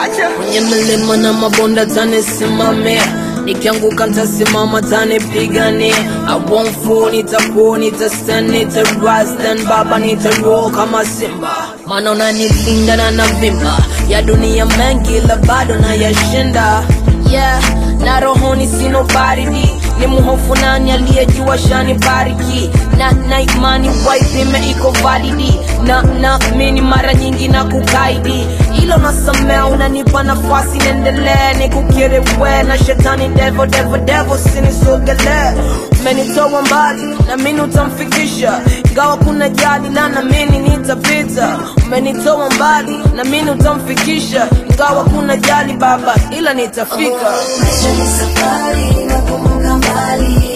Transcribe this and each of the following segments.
acha kwenye milima na mabonda tanisimamia nikianguka ntasimama tanipigania I won't fall, nitakuwa nitastand nitarise then baba nitaroll kama simba maana unanilinda na navimba ya dunia mengi la bado na yashinda yeah na rohoni sino baridi ni mhofu nani aliyejua shani bariki na na imani waipime iko validi na na mini mara nyingi na kukaidi ilo nasamea unanipa nafasi niendelee nikukiri we na shetani devo devo devo sinisogelee umenitoa mbali na mini utamfikisha ingawa kuna jali la na mini nitapita umenitoa mbali na mini utamfikisha ingawa kuna jali baba ila nitafika Maisha ni safari na kumbuka mbali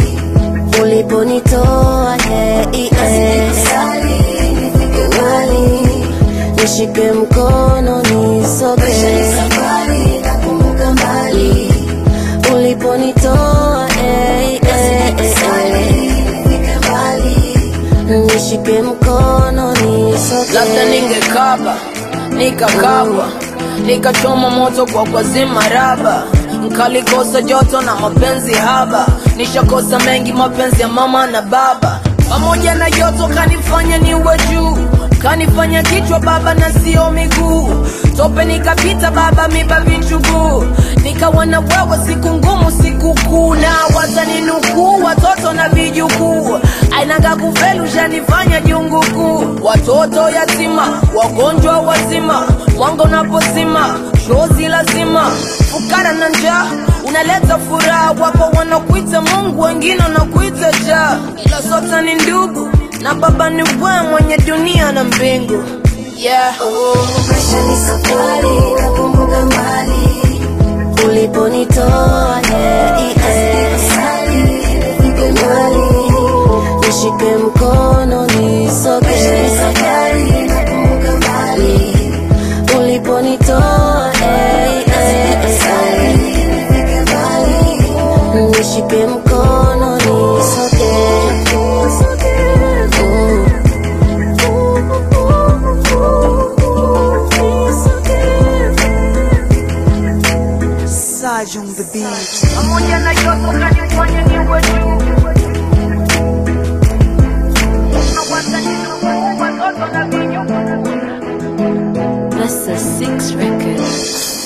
uliponitoa yeah, yeah. nifike mbali nishike mkono nisoge safari na kumbuka mbali uliponitoa yeah, yeah, nifike mbali nishike mkono nisoge labda ningekaba nikakabwa nikachoma moto kwa kwazima raba nkalikosa joto na mapenzi haba nishakosa mengi mapenzi ya mama na baba pamoja na joto kanifanya niwe juu kanifanya kichwa baba na sio miguu tope nikapita baba miba vichuguu nikawa na wewe siku ngumu siku kuu na wataninukuu watoto na vijukuu ainaga kufelu shanifanya jungu kuu watoto yatima wagonjwa wazima mwanga unapozima shozi lazima fukara na njaa unaleta furaha wapo wanakuita mungu wengine wanakuita jaa ila sote ni ndugu na baba ni we mwenye dunia na mbingu yeah. Maisha ni safari na kumbuka mbali uliponitoa yeah, yeah. Nifike mbali nishike mkono nisoge uliponitoa yeah, yeah. nishike mkono nisoge Mm. Saj on the beat pamoja na joto kanifanya niwe juu Na wataninukuu watoto na vijukuu That's a six record.